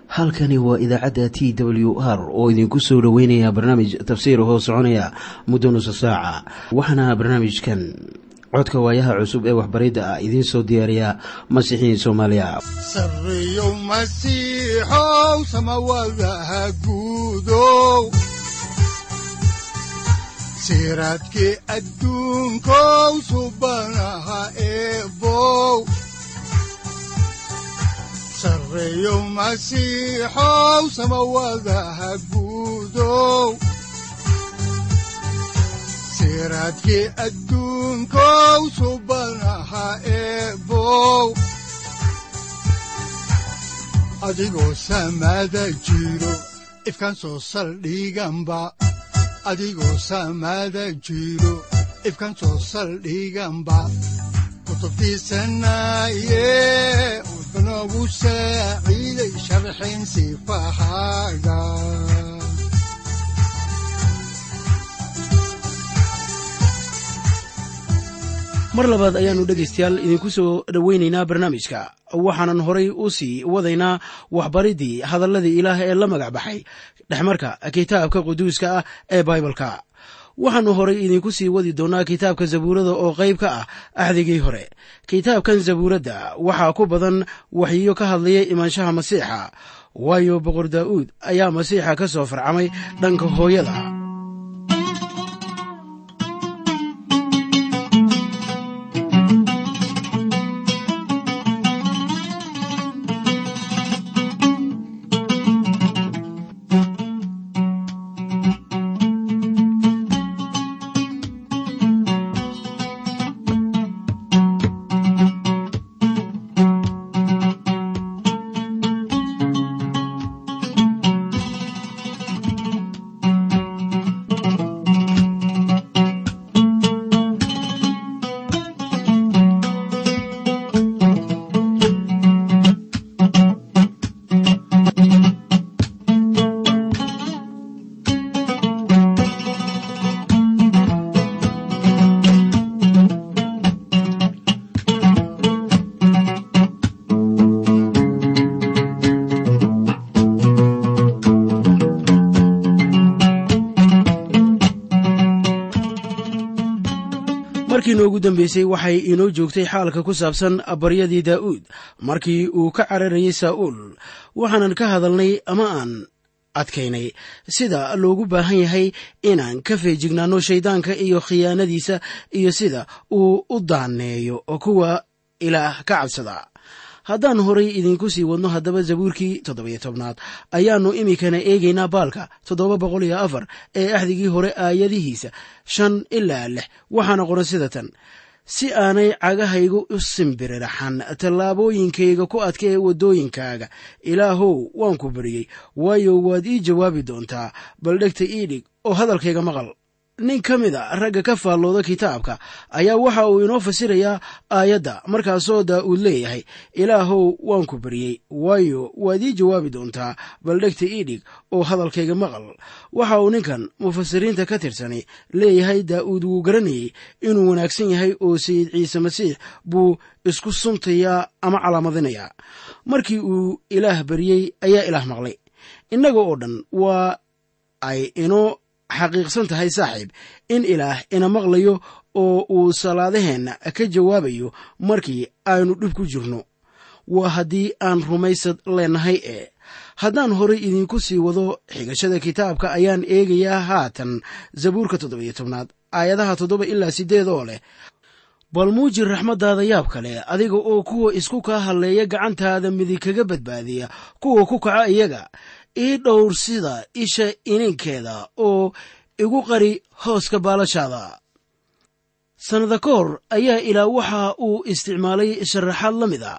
halkani waa idaacadda t w r oo idinku soo dhoweynaya barnaamij tafsiir hoo soconaya muddo nusa saaca waxaana barnaamijkan codka waayaha cusub ee waxbaridda ah idiin soo diyaariya masiixiin soomaaliya sareyow masiixow samawadaha guudow siraadkii adduunkow subanaha eebow sareyow masiixow samawadaha guudow siraadkii adduunkow subanaha eebow adigoo samada jiro ifkaan soo saldhiganba adigoo samada jiro ifkaan soo saldhiganba kutubtiisanaye wuxunogu saaciiday sharxin sifahaaga mar labaad ayaannu dhegaystayaal idinku soo dhoweynaynaa barnaamijka waxaanan horay u sii wadaynaa waxbariddii hadalladii ilaah ee la magac baxay dhexmarka kitaabka quduuska ah ee baibalka waxaannu horay idinku sii wadi doonnaa kitaabka zabuurada oo qayb ka ah axdigii hore kitaabkan zabuuradda waxaa ku badan waxyiyo ka hadlaya imaanshaha masiixa waayo boqor daa'uud ayaa masiixa ka soo farcamay dhanka hooyada markii noogu dambeysay waxay inoo joogtay xaalka ku saabsan baryadii daa'uud markii uu ka cararayay saa'uul waxaanan ka hadalnay ama aan adkaynay sida loogu baahan yahay inaan ka feejignaanno shayddaanka iyo khiyaanadiisa iyo sida uu u daaneeyo kuwa ilaah ka cabsada haddaan horay idinku sii wadno haddaba zabuurkii toddobiyo tobnaad ayaannu iminkana eegaynaa baalka toddoba boqol iyo afar ee axdigii hore aayadihiisa shan ilaa lix waxaana qoran sida tan si aanay cagahaygu u simbiriraxan tallaabooyinkayga ku adka ee waddooyinkaaga ilaahow waan ku baryey waayo waad ii jawaabi doontaa bal dhegta ii dhig oo hadalkayga maqal nin ka mid a ragga ka faallooda kitaabka ayaa waxa uu inoo fasirayaa aayadda markaasoo daa'uud leeyahay ilaahow waan ku baryey waayo waad ii jawaabi doontaa bal dhegta ii dhig oo hadalkayga maqal waxa uu ninkan mufasiriinta ka tirsani leeyahay daa'uud wuu garanayey inuu wanaagsan yahay oo sayid ciise masiix buu isku suntayaa ama calaamadinayaa markii uu ilaah baryey ayaa ilaah maqlay innaga oo dhan waa ay inoo xaqiiqsan tahay saaxiib in ilaah ina maqlayo oo uu salaadaheenna ka jawaabayo markii aynu dhib ku jirno waa haddii aan rumaysad leennahay ee haddaan horay idinku sii wado xigashada kitaabka ayaan eegayaa haatan zabuurka toddobiyo tobnaad aayadaha toddoba ilaa siddeed oo leh bal muujir raxmaddaada yaab kale adiga oo kuwa isku kaa halleeya gacantaada midig kaga badbaadiya kuwa ku kaca iyaga ii dhowr sida isha ininkeeda oo igu qari hooska baalashaada sannada ka hor ayaa ilaa waxa uu isticmaalay sharaxaad la mid a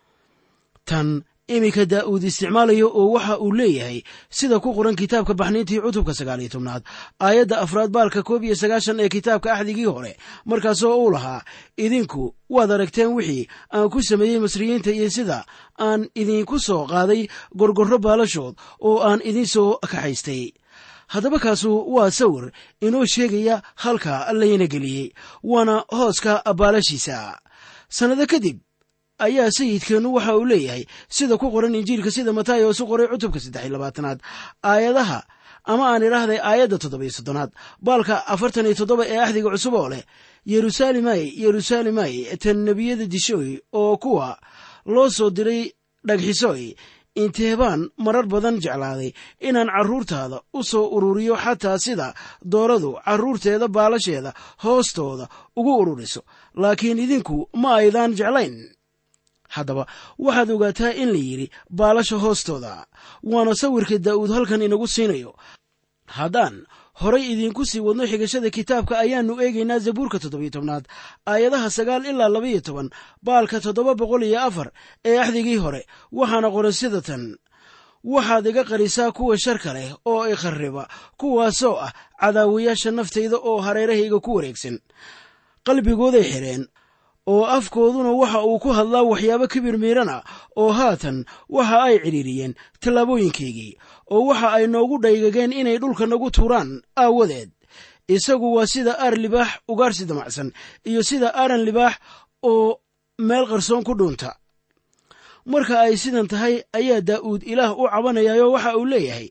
tan iminka daa'uud isticmaalayo oo waxa uu leeyahay sida ku qoran kitaabka baxniintii cutubka sagaal iyo tobnaad aayadda afraad baalka koob iyo sagaashan ee kitaabka axdigii hore markaasoo uu lahaa idinku waad aragteen wixii aan ku sameeyey masriyiinta iyo sida aan idinku soo qaaday gorgorro baalashood oo aan idin soo kaxaystay haddaba kaasu waa sawir inoo sheegaya halka layna geliyey waana hooska baalashiisa sannado kadib ayaa sayidkeennu waxa uu leeyahay sida ku qoran injiilka sida matayos u qoray cutubka saddex iyo labaatanaad aayadaha ama aan idhaahday aayadda toddobiyo soddonaad baalka afartan iyo toddoba ee axdiga cusub oo leh yeruusaalemay yeruusaalemay tan nebiyada dishooy oo kuwa loo soo diray dhagxisoy inteebaan marar badan jeclaaday inaan carruurtaada u soo ururiyo xataa sida dooradu carruurteeda baalasheeda hoostooda ugu ururiso laakiin idinku ma aydaan jeclayn haddaba waxaad ogaataa in la yidhi baalasha hoostooda waana sawirka daa'uud halkan inagu siinayo haddaan horay idiinku sii wadno xigashada kitaabka ayaannu eegaynaa zabuurka toddobiyo tobnaad aayadaha sagaal ilaa labaiyo toban baalka toddoba boqol iyo afar ee axdigii hore waxaana qoran sida tan waxaad iga qarisaa kuwa sharka leh oo i kharriba kuwaasoo ah cadaawayaasha naftayda oo hareerahayga ku wareegsan qalbigooday xidheen oo afkooduna waxa uu ku hadlaa waxyaabo kibir miirana oo haatan waxa ay cidhiiriyeen tallaabooyinkaygii oo waxa ay noogu dhaygageen inay dhulka nagu tuuraan aawadeed isagu waa sida aar libaax ugaarsi damacsan iyo sida aaran libaax oo meel qarsoon ku dhuunta marka ay sidan tahay ayaa daa'uud ilaah u cabanayaayo waxa uu leeyahay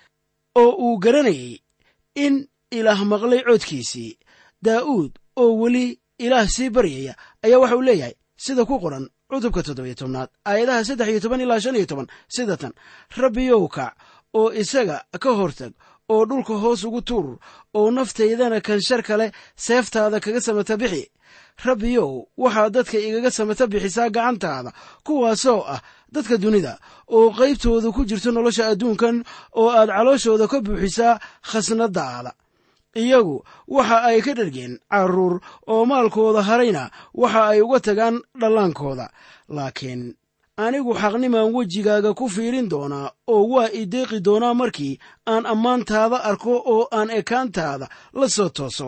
oo uu garanayay in ilaah maqlay codkiisii daa'uud oo weli ilaah sii baryaya ayaa waxa uu leeyahay sida ku qoran cutubka toddobiyo tobnaad aayadaha saddex iyo toban ilaa shan iyo toban sida tan rabbiyow kac oo isaga ka hortag oo dhulka hoos ugu tuur oo naftaydana kan shar kale seeftaada kaga samata bixi rabbiyow waxaad dadka igaga samata bixisaa gacantaada kuwaasoo ah dadka dunida oo qaybtooda ku jirto nolosha adduunkan oo aad calooshooda ka buuxisaa khasnadaada iyagu waxa ay ka dhargeen carruur oo maalkooda harayna waxa ay uga tagaan dhallaankooda laakiin anigu xaqnimaan wejigaaga ku fiirin doonaa oo waa i deeqi doonaa markii aan ammaantaada arko oo aan ekaantaada la soo tooso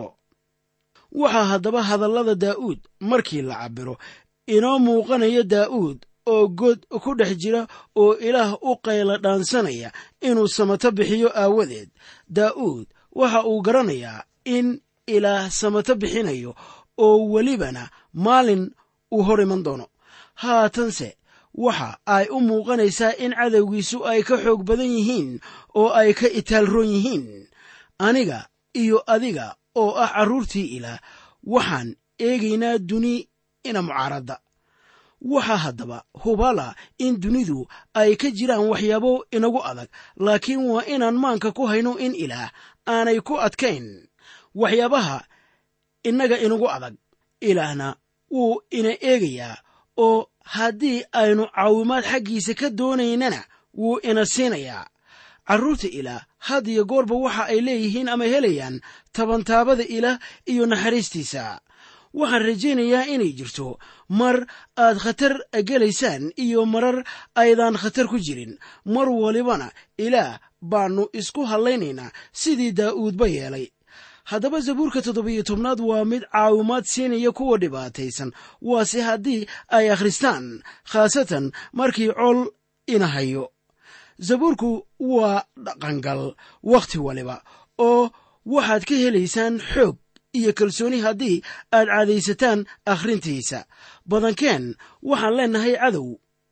waxaa haddaba hadallada daa'uud markii la cabbiro inoo muuqanaya daa'uud oo god ku dhex jira oo ilaah u qayla dhaansanaya inuu samato bixiyo aawadeed daa'uud waxa uu garanayaa in ilaah samato bixinayo oo welibana maalin uu hor iman doono haatanse waxa ay u muuqanaysaa in cadowgiisu ay ka xoog badan yihiin oo ay ka itaalroon yihiin aniga iyo adiga oo ah carruurtii ilaah waxaan eegaynaa duni ina mucaaradda waxaa haddaba hubala in dunidu ay ka jiraan waxyaabo inagu adag laakiin waa inaan maanka ku hayno in ilaah aanay ku adkayn waxyaabaha innaga inagu adag ilaahna wuu ina eegayaa oo haddii aynu caawimaad xaggiisa ka doonaynana wuu ina siinayaa carruurta ilaah had iyo goorba waxa ay leeyihiin ama helayaan tabantaabada ilaah iyo naxariistiisa waxaan rajaynayaa inay jirto mar aad khatar gelaysaan iyo marar aydaan khatar ku jirin mar walibana ilaah baannu isku hadlaynaynaa sidii daa'uudba yeelay haddaba zabuurka toddobiyo tobnaad waa mid caawimaad siinaya kuwa dhibaataysan waase haddii ay akhristaan khaasatan markii col ina hayo zabuurku waa dhaqangal wakhti waliba oo waxaad ka helaysaan xoog iyo kalsooni haddii aad caadaysataan akhrintiisa badankeen waxaan leennahay cadow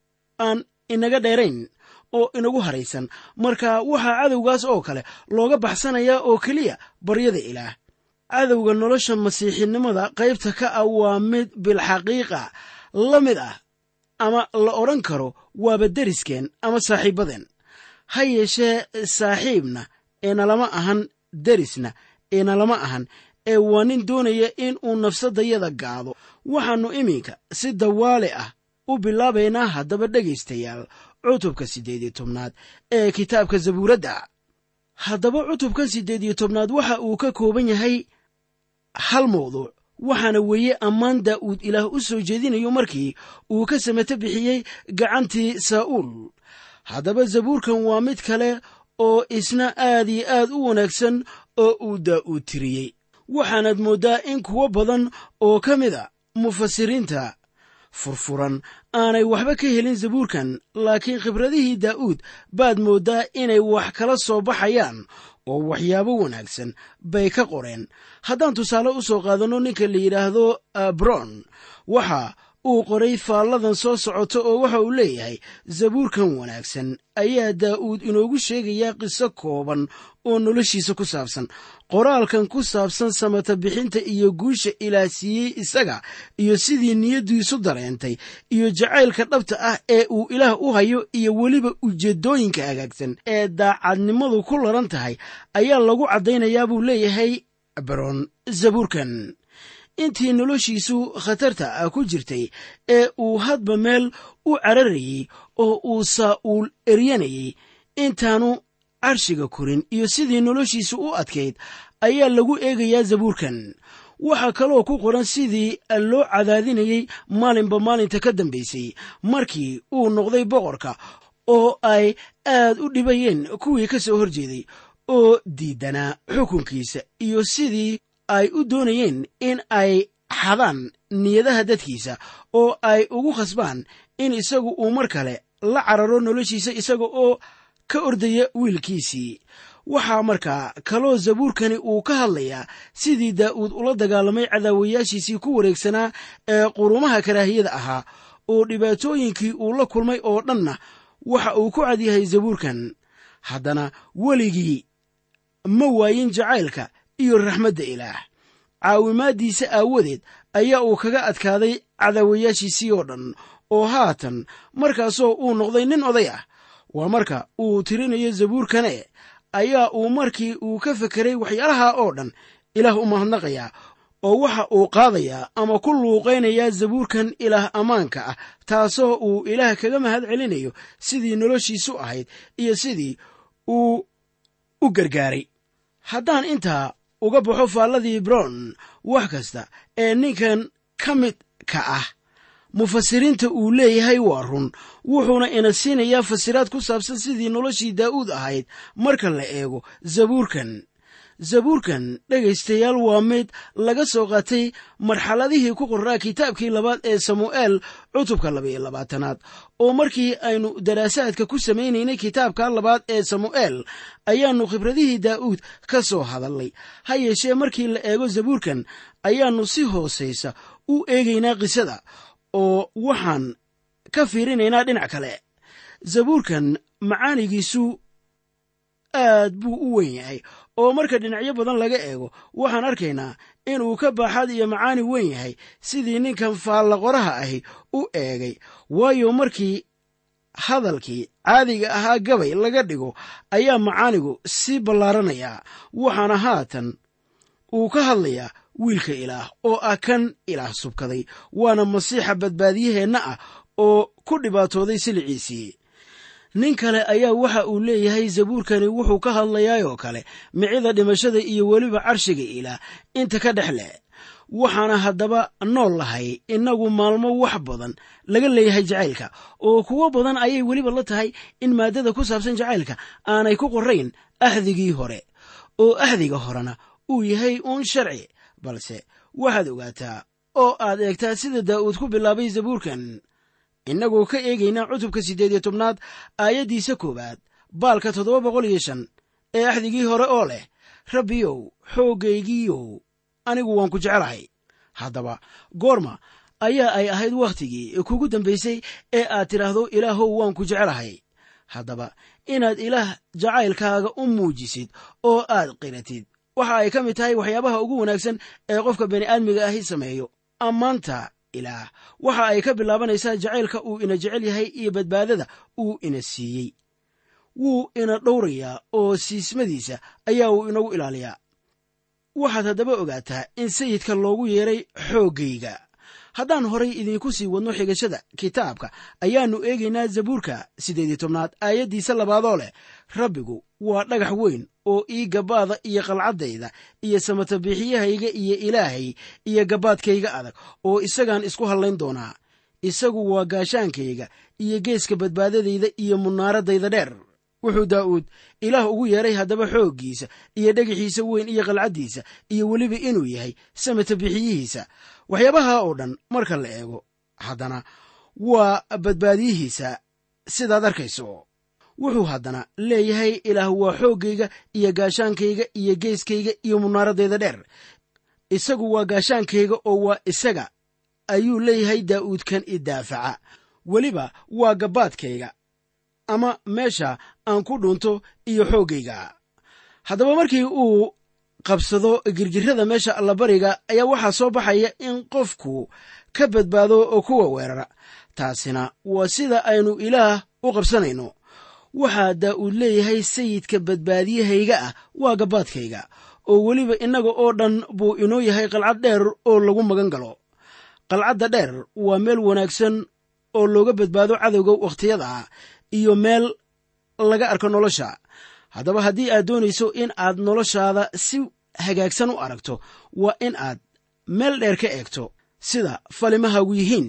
aan inaga dheerayn oo inagu haraysan marka waxaa cadowgaas oo kale looga baxsanayaa oo keliya baryada ilaah cadowga nolosha masiixinimada qaybta ka ah waa mid bilxaqiiqa la mid ah ama la odhan karo waaba deriskeen ama saaxiibbadeen ha yeeshee saaxiibna eenalama ahan derisna eenalama ahan ee waa nin doonaya in uu nafsadayada gaado waxaannu iminka si dawaale ah u bilaabaynaa haddaba dhegaystayaal cutubka siddeed iyo tobnaad ee kitaabka zabuuradda haddaba cutubkan siddeed iyo tobnaad waxa uu ka kooban yahay hal mawduuc waxaana weeye ammaan daa'uud ilaah u soo jeedinayo markii uu ka samato bixiyey gacantii saa'uul haddaba zabuurkan waa mid kale oo isna aad iyo aad u wanaagsan oo uu daa'uud tiriyey waxaanaad mooddaa in kuwo badan oo ka mid a mufasiriinta furfuran aanay waxba ka helin zabuurkan laakiin khibradihii daa'uud baad mooddaa inay wax kala soo baxayaan oo waxyaabo wanaagsan bay ka qoreen haddaan tusaale u soo qaadanno ninka la yidhaahdo abron waxa uu qoray faalladan soo socota oo waxa uu leeyahay zabuurkan wanaagsan ayaa daa'uud inoogu sheegayaa qiso kooban oo noloshiisa ku saabsan qoraalkan ku saabsan samata bixinta iyo guusha ilaah siiyey isaga iyo sidii niyaddiisu dareentay iyo jacaylka dhabta ah ee uu ilaah u hayo iyo weliba ujeeddooyinka hagaagsan ee daacadnimadu ku laran tahay ayaa lagu caddaynayaa buu leeyahay baron zabuurkan intii noloshiisu khatarta ah ku jirtay ee uu hadba meel u cararayey oo uu saa'uul eryanayey intaanu carshiga korin iyo sidii noloshiisu u adkayd ayaa lagu eegayaa zabuurkan waxaa kaloo ku qoran sidii loo cadaadinayey maalinba maalinta ka dambaysay markii uu noqday boqorka oo ay aad u dhibayeen kuwii ka soo horjeeday oo diidanaa xukunkiisa iyo sidii ay u doonayeen in ay xadaan niyadaha dadkiisa oo ay ugu khasbaan in isagu uu mar kale la cararo noloshiisa isaga oo ka ordaya wiilkiisii waxaa markaa kaloo zabuurkani uu ka hadlayaa sidii daa'uud ula dagaalamay cadaawayaashiisii ku wareegsanaa ee qurumaha karaahiyada ahaa oo dhibaatooyinkii uu la kulmay oo dhanna waxa uu ku cadyahay zabuurkan haddana weligii ma waayin jacaylka iyo raxmadda ilaah caawimaaddiisa aawadeed ayaa uu kaga adkaaday cadaawayaashiisii oo dhan oo haatan markaasoo uu noqday nin oday ah waa marka uu tirinayo zabuurkane ayaa uu markii uu ka fekeray waxyaalaha oo dhan ilaah u mahadnaqayaa oo waxa uu qaadayaa ama ku luuqaynayaa zabuurkan ilaah ammaanka ah taasoo uu ilaah kaga mahad celinayo sidii noloshiisu ahayd iyo sidii uu u gargaaray haddaan intaa uga baxo faalladii brown wax kasta ee ninkan ka mid ka ah mufasiriinta uu leeyahay waa run wuxuuna ina siinayaa fasiraad ku saabsan sidii noloshii daa'uud ahayd marka la eego zabuurkan zabuurkan dhegaystayaal waa mid laga soo qaatay marxaladihii ku qorraa kitaabkii labaad ee samu'eel cutubka labaiyo labaatanaad oo markii aynu daraasaadka ku samaynaynay kitaabka labaad ee samu'eel ayaannu khibradihii daa'uud ka soo hadalnay ha yeeshee markii la eego zabuurkan ayaannu si hoosaysa u eegaynaa qisada oo waxaan ka fiirinaynaa dhinac kale zabuurkan macaanigiisu aad buu u weyn yahay oo marka dhinacyo badan laga eego waxaan arkaynaa inuu ka baaxad iyo macaani weyn yahay sidii ninkan faallaqoraha ahi u eegay waayo markii hadalkii caadiga ahaa gabay laga dhigo ayaa macaanigu sii ballaaranayaa waxaana haatan uu ka hadlayaa wiilka ilaah oo ah kan ilaah subkaday waana masiixa badbaadiyaheenna ah oo ku dhibaatooday siliciisii nin kale ayaa waxa uu leeyahay zabuurkani wuxuu ka hadlayaayoo kale micida dhimashada iyo weliba carshiga ilaah inta ka dhex leh waxaana haddaba nool lahay innagu maalmo wax badan laga leeyahay jacaylka oo kuwo badan ayay weliba la tahay in maaddada ku saabsan jacaylka aanay ku qorayn ahdigii hore oo ahdiga horena uu yahay uun sharci balse waxaad ogaataa oo aad eegtaa sida daa'uud ku bilaabay zabuurkan innagoo ka eegaynaa cutubka siddeed iyo tobnaad aayaddiisa koowaad baalka toddoba boqol iyo shan ee axdigii hore oo leh rabbiyow xooggaygiiyow anigu waan ku jecelahay haddaba goorma ayaa ay ahayd wakhtigii kugu dambaysay ee aad tidhaahdo ilaahow waan ku jecelahay haddaba inaad ilaah jacaylkaaga u muujisid oo aad qiratid waxa ay ka mid tahay waxyaabaha ugu wanaagsan ee qofka bani'aadmiga ahi sameeyo ammaanta ilaah waxa ay ka bilaabanaysaa jacaylka uu ina jecel yahay iyo badbaadada uu ina siiyey wuu ina dhowrayaa oo siismadiisa ayaa uu inagu ilaaliyaa waxaad haddaba ogaataa in sayidka loogu yeeray xooggayga haddaan horay idiinku sii wadno xigashada kitaabka ayaannu eegaynaa zabuurka siddeed iyo tobnaad aayaddiisa labaadoo leh rabbigu waa dhagax weyn oo ii gabbaada iyo qalcaddayda iyo samatabiixiyahayga iyo ilaahay iyo gabbaadkayga adag oo isagaan isku hallayn doonaa isagu waa gaashaankayga iyo geeska badbaadadayda iyo munaaradayda dheer wuxuu daa'uud ilaah ugu yeeray haddaba xooggiisa iyo dhagaxiisa weyn iyo qalcaddiisa iyo weliba inuu yahay samata bixiyihiisa waxyaabaha oo dhan marka la eego haddana waa badbaadiyihiisa sidaad arkayso wuxuu haddana leeyahay ilaah waa xooggayga iyo gaashaankayga iyo geeskayga iyo munaaradayda dheer isagu waa gaashaankayga oo waa isaga ayuu leeyahay daa'uud kan idaafaca weliba waa gabbaadkayga ama meesha aan ku dhunto iyo xooggayga haddaba markii uu qabsado girgirrada meesha allabariga ayaa waxaa soo baxaya in qofku ka badbaado oo kuwa weerara taasina waa sida aynu ilaah u qabsanayno waxaa daa'uud leeyahay sayidka badbaadiyahayga ah waa gabbaadkayga oo weliba innaga oo dhan buu inoo yahay qalcad dheer oo lagu magan galo qalcadda dheer waa meel wanaagsan oo looga badbaado cadowga wakhtiyada iyo meel laga arko nolosha haddaba haddii aad doonayso in aad noloshaada si hagaagsan u aragto waa in aad meel dheer ka eegto sida falimahaagu yihiin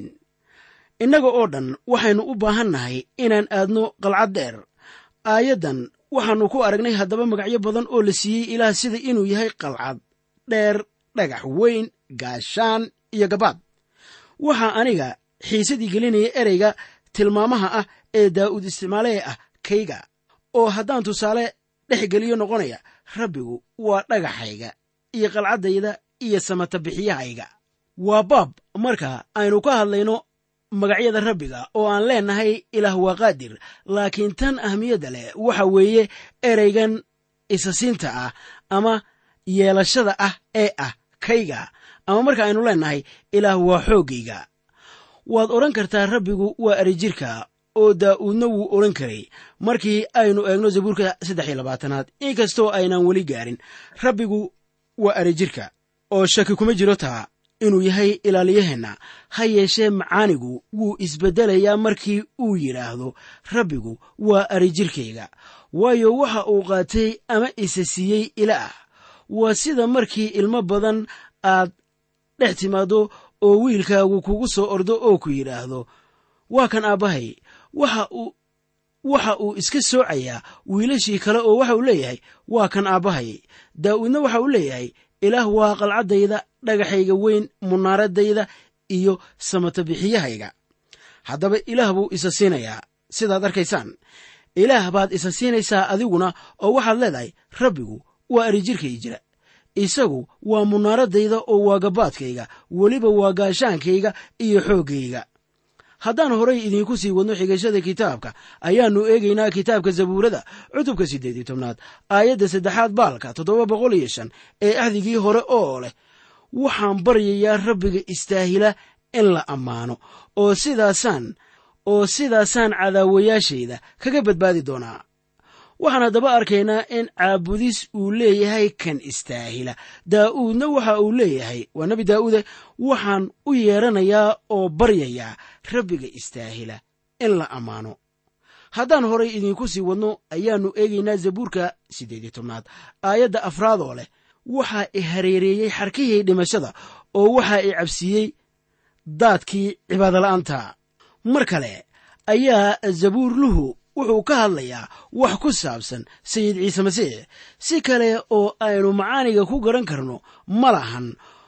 innaga oo dhan waxaynu u baahan nahay inaan aadno qalcad dheer aayaddan waxaannu ku aragnay haddaba magacyo badan oo la siiyey ilaah sida inuu yahay qalcad dheer dhagax weyn gaashaan iyo gabaad waxaa aniga xiisadii gelinaya ereyga tilmaamaha ah ee daa'uud isticmaalee ah kayga oo haddaan tusaale dhex geliyo noqonaya rabbigu waa dhagaxayga iyo qalcaddayda iyo samatabixiyahayga waa baab marka aynu ka hadlayno magacyada rabbiga oo aan leennahay ilaah waa qaadir laakiin tan ahmiyadda leh waxa weeye ereygan isasiinta ah ama yeelashada ah ee ah kayga ama marka aynu leennahay ilaah waa xooggayga waad odhan kartaa rabbigu waa erijirka oo daa'uudna wuu odhan karay markii aynu eegno zabuurka saddex iyo labaatanaad inkastoo aynaan weli gaarin rabbigu waa erijirka oo shaki kuma jiro taa inuu yahay ilaaliyaheenna ha yeeshee macaanigu wuu isbeddelayaa markii uu yidhaahdo rabbigu waa arijirkayga waayo waxa uu qaatay ama isa siiyey ilaah waa sida markii ilmo badan aad dhex timaaddo oo wiilkaagu kugu soo ordo oo ku yidhaahdo waa kan aabbahay waxa uu waxa uu iska soocayaa wiilashii kale oo waxa uu leeyahay waa kan aabbahay daa'uudna waxa uu leeyahay ilaah waa qalcaddayda dhagaxayga weyn munaaradayda iyo samatabixiyahayga haddaba ilaah buu isa siinayaa sidaad arkaysaan ilaah baad isa siinaysaa adiguna oo waxaad leedahay rabbigu waa arijirkay jira isagu waa munaaradayda oo waa gabaadkayga weliba waa gaashaankayga iyo xooggayga haddaan horay idiinku sii wadno xigashada kitaabka ayaannu eegaynaa kitaabka zabuurada cutubka siddeed iyo tobnaad aayadda saddexaad baalka toddoba boqol iyo shan ee ahdigii hore oo leh waxaan baryayaa rabbiga istaahila in la ammaano oo sidaasaan oo sidaasaan cadaawayaashayda kaga badbaadi doonaa waxaan haddaba arkaynaa in caabudis uu leeyahay kan istaahila daa'uudna waxa uu leeyahay waa nebi daa'uude waxaan u yeeranayaa oo baryayaa rabbiga istaahila in la ammaano haddaan horay idiinku sii wadno ayaannu eegaynaa zabuurka siddeed iyo tobnaad aayadda afraad oo leh waxaa i hareereeyey xarkihii dhimashada oo waxaa i cabsiiyey daadkii cibaadola'aanta mar kale ayaa zabuurluhu wuxuu ka hadlayaa wax ku saabsan sayid ciise masiix si kale oo aynu macaaniga ku garan karno ma lahan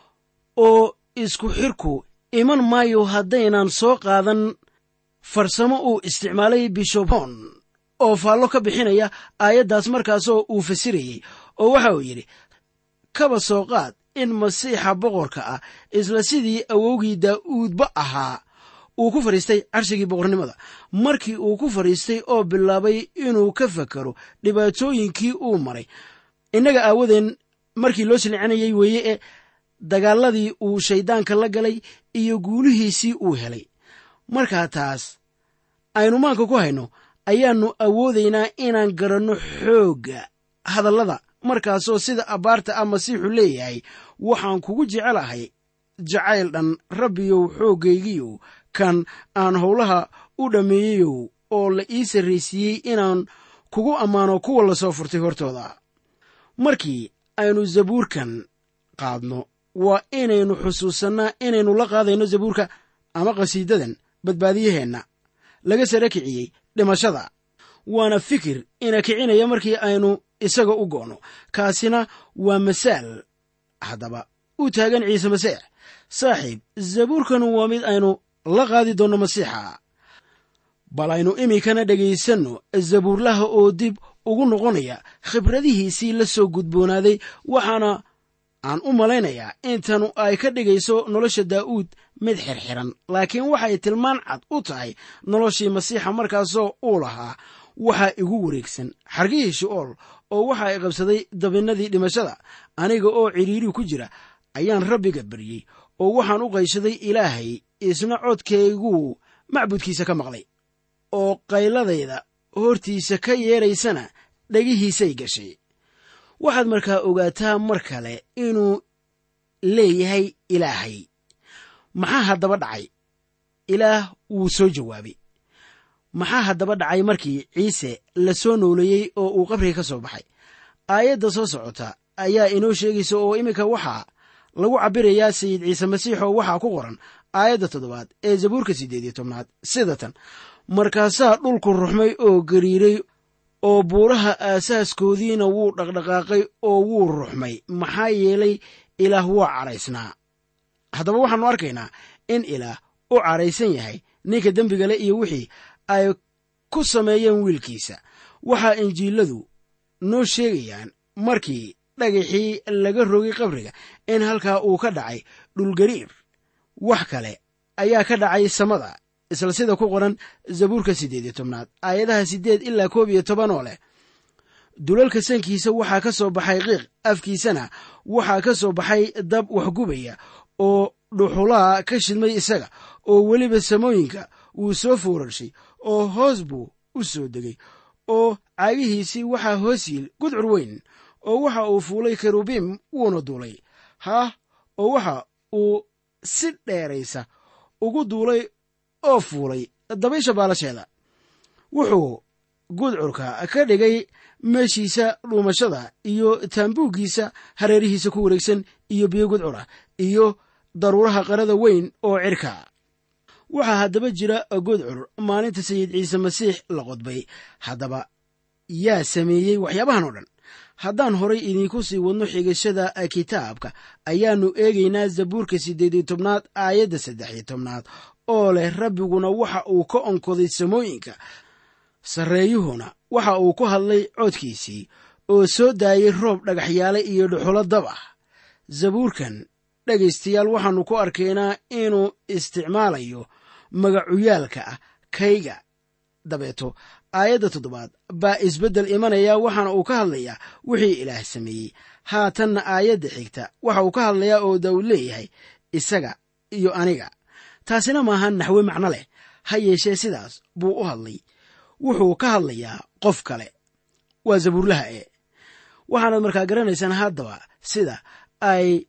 oo isku xirku iman maayo haddaynan soo qaadan farsamo uu isticmaalay bishobon oo faallo ka bixinaya aayaddaas markaasoo uu fasirayey oo waxa uu yidhi kaba soo qaad in masiixa boqorka ah isla sidii awowgii daa'uudba ahaa uu ku fadhiistay carshigii boqornimada markii uu ku fadhiistay oo bilaabay inuu ka fakaro dhibaatooyinkii uu maray innaga aawadeen markii loo silcinayay weeye ee dagaaladii uu shayddaanka la galay iyo guulihiisii uu helay markaa taas aynu maanka ku hayno ayaannu awoodaynaa inaan garanno xoogga hadallada markaasoo sida abbaarta ah masiixu leeyahay waxaan kugu jecelahay jacayl dhan rabbiyow xooggaygiyow kan aan howlaha u dhammeeyeyow oo la ii sarraysiiyey inaan kugu ammaano kuwa la soo furtay hortooda markii aynu zabuurkan qaadno waa inaynu xusuusannaa inaynu la qaadayno zabuurka ama qhasiidadan badbaadiyaheenna laga sara kiciyey dhimashada waana fikir ina kicinaya markii aynu isaga u go'no kaasina waa masaal haddaba u taagan ciise masiix saaxiib zabuurkanu waa mid aynu la qaadi doonno masiixa bal aynu iminkana dhegaysanno zabuurlaha oo dib ugu noqonaya khibradihiisii la soo gudboonaaday waxaana aan u malaynayaa intanu ay ka dhigayso nolosha daa'uud mid xirxiran laakiin waxay tilmaan cad u tahay noloshii masiixa markaasoo uu lahaa waxaa igu wareegsan xargihii shi'ool oo waxa ay qabsaday dabinnadii dhimashada aniga oo cidhiiri ku jira ayaan rabbiga baryey oo waxaan u qayshaday ilaahay isna codkayguu macbudkiisa ka maqlay oo qayladayda hortiisa ka yeedraysana dhegihiisay gashay waxaad markaa ogaataa mar kale inuu leeyahay ilaahay maxaa haddaba dhacay ilaah wuu soo jawaabay maxaa haddaba dhacay markii ciise la soo nooleeyey oo uu qabriga ka soo baxay aayadda soo socota ayaa inoo sheegaysa oo iminka waxaa lagu cabbirayaa sayid ciise masiix oo waxaa ku qoran aayadda toddobaad ee zabuurka siddeed iyo tobnaad sida tan markaasaa dhulku ruxmay oo gariiray oo buuraha aasaaskoodiina wuu dhaqdhaqaaqay oo wuu ruxmay maxaa yeelay ilaah waa cadhaysnaa haddaba waxaannu arkaynaa in ilaah u cadhaysan yahay ninka dembigale iyo wixii ay ku sameeyeen wiilkiisa waxaa injiiladu noo sheegayaan markii dhagaxii laga rogay qabriga in halkaa uu ka dhacay dhulgariir wax kale ayaa ka dhacay samada isla sida ku qoran zabuurka siddeed iyo tobnaad aayadaha siddeed ilaa koob iyo toban oo leh dulalka sankiisa waxaa ka soo baxay qiiq afkiisana waxaa ka soo baxay dab waxgubaya oo dhuxulaa ka shidmay isaga oo weliba samooyinka wuu soo foorarshay oo hoos buu u soo degay oo caagihiisii waxaa hoos yiil gudcur weyn oo waxa uu fuulay kerubiim wuuna duulay haah oo waxa uu si dheeraysa ugu duulay oo fuulay dabaysha baalasheeda wuxuu gudcurka ka dhigay meeshiisa dhuumashada iyo taambuuggiisa hareerihiisa ku wareegsan iyo biyo gudcura iyo daruuraha qarada weyn oo cirka waxaa haddaba jira gudcur maalinta sayid ciise masiix la qodbay haddaba yaa sameeyey waxyaabahan oo dhan haddaan horay idiinku sii wadno xigashada kitaabka ayaannu eegaynaa zabuurka siddeed iyo tobnaad aayadda saddex iyo tobnaad oo leh rabbiguna waxa uu ka onkoday samooyinka sarreeyuhuna waxa uu ku hadlay codkiisii oo soo daayey roob dhagaxyaale iyo dhuxulo dab ah zabuurkan dhegaystayaal waxaannu ku arkaynaa inuu isticmaalayo magacuyaalka ah kayga dabeeto aayadda toddobaad baa isbeddel imanaya waxaana uu ka hadlayaa wixii ilaah sameeyey haatanna aayadda xigta waxa uu ka hadlayaa oo daawud leeyahay isaga iyo aniga taasina maaha naxwe macno leh ha yeeshee sidaas buu u hadlay wuxuu ka hadlayaa qof kale waa zabuurlaha e waxaanaad markaa garanaysaan haddaba sida ay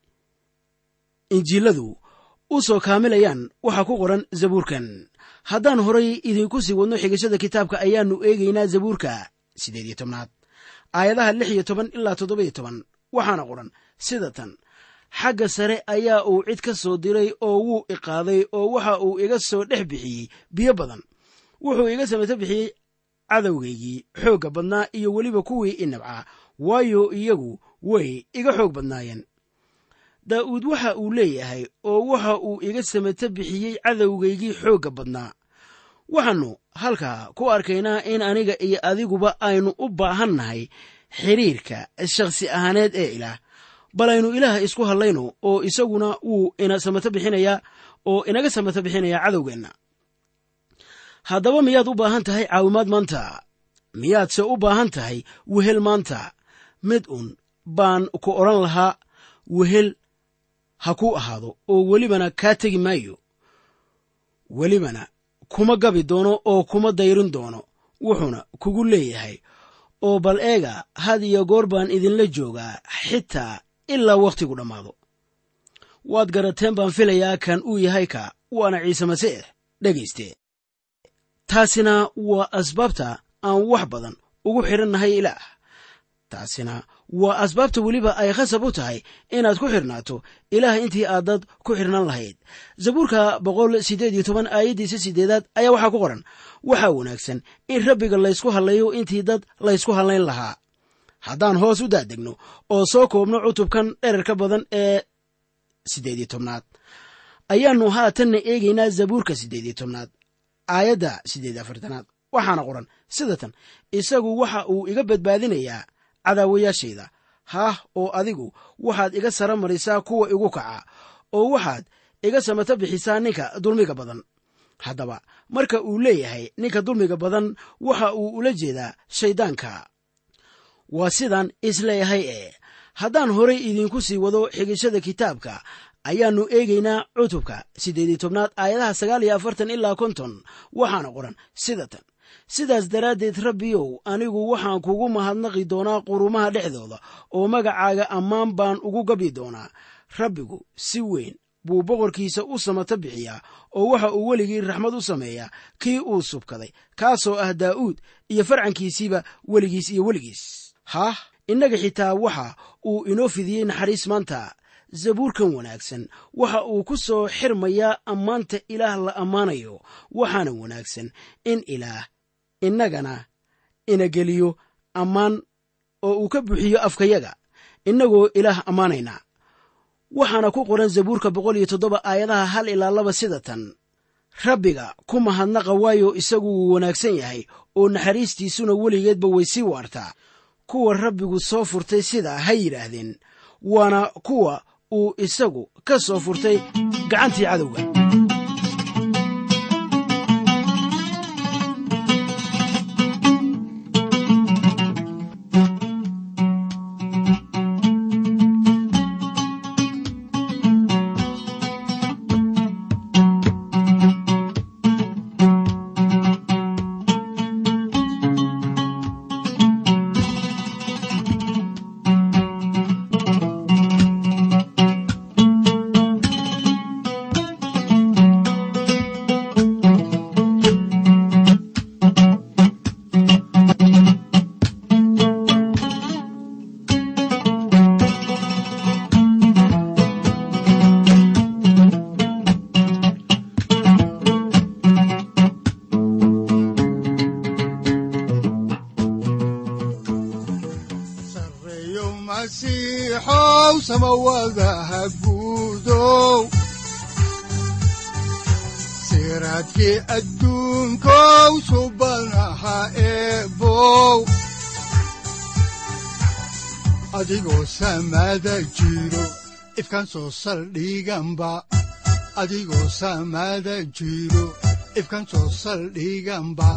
injiiladu u soo kaamilayaan waxaa ku qoran zabuurkan haddaan horay idinku sii wadno xigashada kitaabka ayaannu eegaynaa zabuurka siddeed iyo tobnaad aayadaha lix iyo toban ilaa toddoba-iyo toban waxaana qoran sida tan xagga sare ayaa uu cid ka soo diray oo wuu iqaaday oo waxa uu iga soo dhex bixiyey biyo badan wuxuu iga samato bixiyey cadowgaygii xoogga badnaa iyo weliba kuwii i nabcaa waayo iyagu way iga xoog badnaayeen daa'uud waxa uu leeyahay oo waxa uu iga samato bixiyey cadowgaygii xoogga badnaa waxaannu halkaa ku arkaynaa in aniga iyo adiguba aynu u baahannahay xidhiirka shakhsi ahaaneed ee ilaah bal aynu ilaah isku hadlayno oo isaguna wuu ina samato bixinayaa oo inaga samato bixinayaa cadowgeenna haddaba miyaad u baahan tahay caawimaad maanta miyaadse u baahan tahay wehel maanta mid un baan ku odhan lahaa wehel ha kuu ahaado oo welibana kaa tegi maayo welibana kuma gabi doono oo kuma dayrin doono wuxuuna kugu leeyahay oo bal eega had iyo goor baan idinla joogaa xitaa ilaa wakhtigu dhammaado waad garateen baan filayaa kan uu yahay ka waana ciise masiix dhegayste taasina waa asbaabta aan wax badan ugu xidhannahay ilaah taasina waa asbaabta weliba ay khasab u tahay inaad ku xidhnaato ilaah intii aad dad ku xidhnaan lahayd zabuurka boqol siddeed iyo toban aayaddiisa siddeedaad ayaa waxaa ku qoran waxaa wanaagsan in rabbiga laysku hadlayo intii dad laysku hadlayn lahaa haddaan hoos u daadegno oo soo koobno cutubkan dherarka badan ee siddeed iyo tobnaad ayaannu haatanna eegaynaa zabuurka siddeed iyo tobnaad aayadda siddeed afartanaad waxaana qoran sidatan isagu waxa uu iga badbaadinayaa cadaawayaashayda haah oo adigu waxaad iga sara marisaa kuwa igu kaca oo waxaad iga samata bixisaa ninka dulmiga badan haddaba marka uu leeyahay ninka dulmiga badan waxa uu ula jeedaa shayddaanka waa sidaan isleeyahay ee haddaan horay idiinku sii wado xigashada kitaabka ayaannu eegaynaa cutubka siddeed iyo tobnaad aayadaha sagaal iyo afartan ilaa konton waxaana qoran sida tan sidaas daraaddeed rabbiyow anigu waxaan kugu mahadnaqi doonaa qurumaha dhexdooda oo magacaaga ammaan baan ugu gabyi doonaa rabbigu si weyn buu boqorkiisa u samata bixiyaa oo waxa uu weligii raxmad u sameeyaa kii uu subkaday kaasoo ah daa'uud iyo farcankiisiiba weligiis iyo weligiis haah innaga xitaa waxa uu inoo fidiyey naxariis maanta zabuurkan wanaagsan waxa uu ku soo xirmayaa ammaanta ilaah la ammaanayo waxaana wanaagsan in ilaah innagana ina geliyo ammaan oo uu ka buuxiyo afkayaga innagoo ilaah ammaanaynaa waxaana ku qoran zabuurka boqol iyo toddoba aayadaha hal ilaa laba sida tan rabbiga ku mahadnaqa waayo isagu wuu wanaagsan yahay oo naxariistiisuna weligeedba way sii waartaa kuwa rabbigu soo furtay sidaa ha yidhaahdeen waana kuwa uu isagu ka soo furtay gacantii cadowga sareeyo masiixow samawadaha guudow siraadkii adduunkow subanaha eebow adigoo samada jiro ifkan soo saldhiganba adigoo samada jiro ifkan soo saldhiganba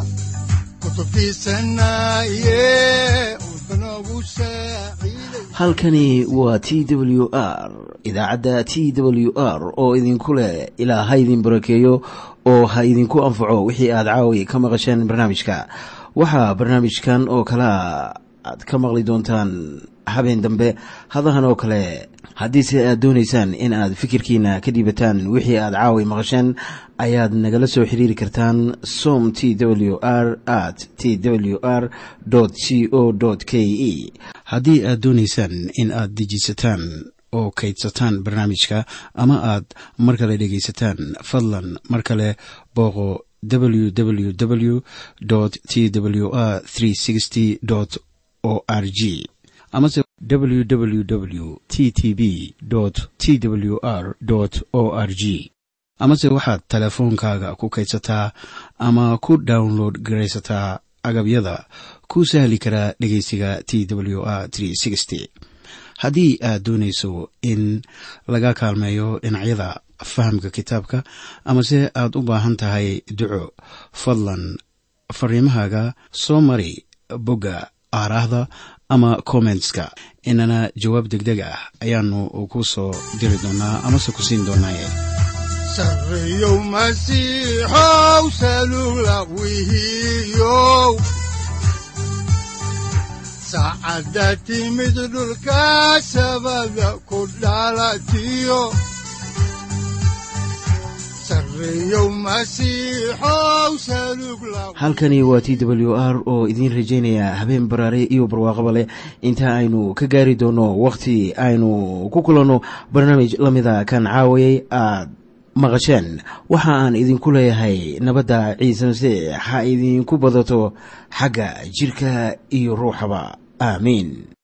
kutubtiisanaye udbanogu saaciiday halkani waa t w r idaacadda t w r oo idinku leh ilaa ha idin barakeeyo oo ha idinku anfaco wixii aad caawi ka maqasheen barnaamijka waxaa barnaamijkan oo kalea aad ka maqli doontaan habeen dambe hadahan oo kale haddiise aad doonaysaan in aad fikirkiina ka dhiibataan wixii aad caawi maqasheen ayaad nagala soo xiriiri kartaan som t w r at t w r c o k e haddii aad doonaysaan in aad dejisataan oo kaydsataan barnaamijka ama aad mar kale dhegaysataan fadlan mar kale booqo www t w r o r g amase www t t b t w r o r g amase waxaad teleefoonkaaga ku kaydsataa ama ku download garaysataa agabyada ku sahli karaa dhegeysiga t w r haddii aad doonayso in laga kaalmeeyo dhinacyada fahamka kitaabka amase aad u baahan tahay duco fadlan fariimahaaga soo mari bogga aaraahda ama kommentska inana jawaab degdeg ah ayaanu ku soo diri doonaa amase ku siin doonaaye sareeyow masiixow salugla wihiyow saacadda timid dhulka sabada ku dhalatiyo sareeyow masiixow salugla halkani waa t w r oo idiin rajaynaya habeen baraare iyo barwaaqaba leh inta aynu ka gaari doono wakhti aynu ku kulanno barnaamij la mida kan caawayay aad maqasheen waxa aan idinku leeyahay nabadda ciise masiix ha idinku badato xagga jirka iyo ruuxaba aamiin